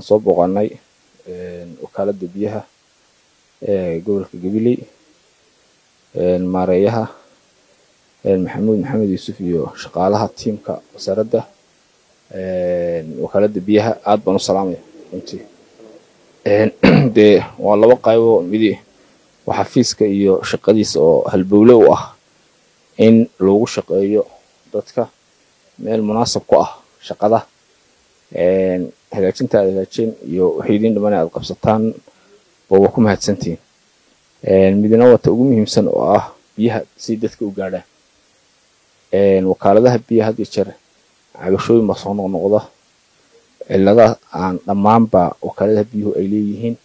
soo booqanay wakaaladda biyaha ee gobolka gabiley maareeyaha maxamuud maxamed yuusuf iyo shaqaalaha tiimka wasaaradda wakaaladda biyaha aad baan u salaamaya runtii dee waa laba qaybo midi waa xafiiska iyo shaqadiisa oo halbowle u ah in lagu shaqeeyo dadka meel munaasab ku ah shaqada hagaajinta aad hagaajeen iyo waxay idiin dhiman aad qabsataan baba ku mahadsantihiin midna wata ugu muhiimsan oo ah biyaha si dadka u gaadhaan wakaaladaha biyaha had iyo jeer cabashooyin baa soo noqnoqda ciladaha aan dhammaanba wakaaladaha biyuhu ay leeyihiin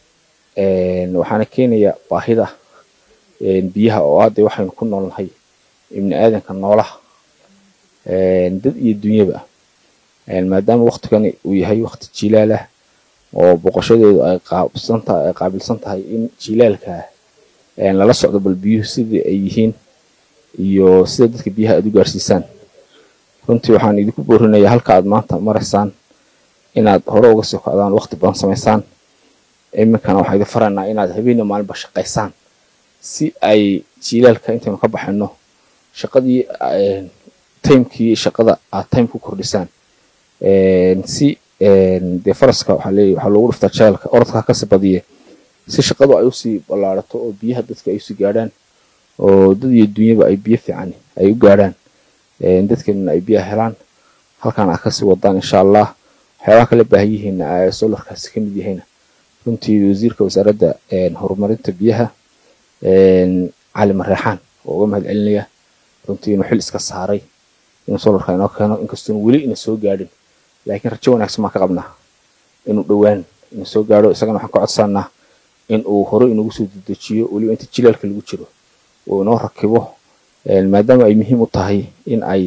waxaana keenaya baahida biyaha oo ah dee waxaynu ku noolnahay ibni aadanka noolaha dad iyo dunyaba maadaama waktigani uu yahay wakti jilaalah oo boqoshadeedu ay qaabsantahay ay qaabilsan tahay in jilaalka lala socdo bal biyuhu sidii ay yihiin iyo sida dadka biyaha aad u gaarsiisaan runtii waxaan idinku boorinayaa halka aad maanta maraysaan inaad hore uga sii kocdaan wakti badan samaysaan iminkana waxaan idin faraynaa inaad habeena maalinba shaqaysaan si ay jilaalka intaynu ka baxayno shaqadii timekii shaqada aad time ku kordhisaan si dee faraska waxaa leeyahy waxaa loogu dhiftaa jaalka orodka kasi badiye si shaqadu ay usii ballaarato oo biyaha dadka ay usii gaadhaan oo dad iyo dunyaba ay biyo fiican ay u gaadhaan dadkeenuna ay biyaha helaan halkan aad kasii wadaan insha allah waxyaabaha kala baahan yihiin solarkaasi ka mid yahayna runtii wasiirka wasaaradda horumarinta biyaha cali mareexaan oo uga mahad celinaya runtii inuu xil iska saaray inuu solarka inoo keeno inkastoon weli ina soo gaadhin laakiin rajo wanaagsan baan ka qabnaa inuu dhowaan ina soo gaadho isagana waxaan ka codsanaa in uu hore inagu soo dedejiyo weliba inta jilaalka lagu jiro uu inoo rakibo maadaama ay muhiim u tahay in ay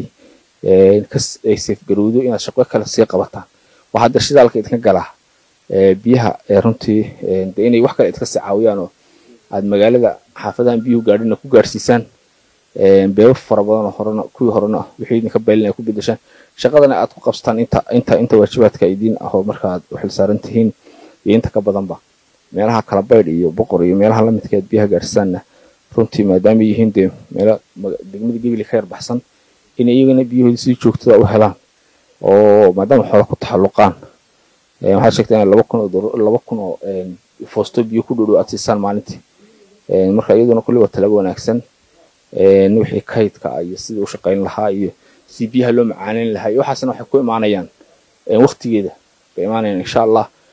ay seefgarowdo inaad shaqo kale sii qabataan waa hadda shidaalka idinka galaa biyaha runtii de inay wax kale idinka sii caawiyaan oo aad magaalada xaafadahan biyuhu gaadhina ku gaarsiisaan beebo fara badanoo horena kuwii horena wixii idinka baylin ay ku bedeshaan shaqadana aad ku qabsataan inta inta inta waajibaadka idiin ahoo markaaad u xilsaaran tihiin iyo inta ka badanba meelaha kala baydh iyo boqor iyo meelaha lamidka aad biyaha gaarsiisaanna runtii maadaama yihiin dee meelo degmada gebile ka yar baxsan in iyagana biyahoodii si joogtada u helaan oo maadaama xoola ku taxalluqaan waxaad sheegtaa in laba kun oo laba kun oo foosto biyo ku dhow aad siisaan maalintii marka iyaduna kulli waa talaabo wanaagsan wixii kaydka iyo sidii u shaqayn lahaa iyo si biyaha loo macaaneyn lahaa iyo waxaasna waxay ku imaanayaan waktigeeda bay imaanayaan insha allah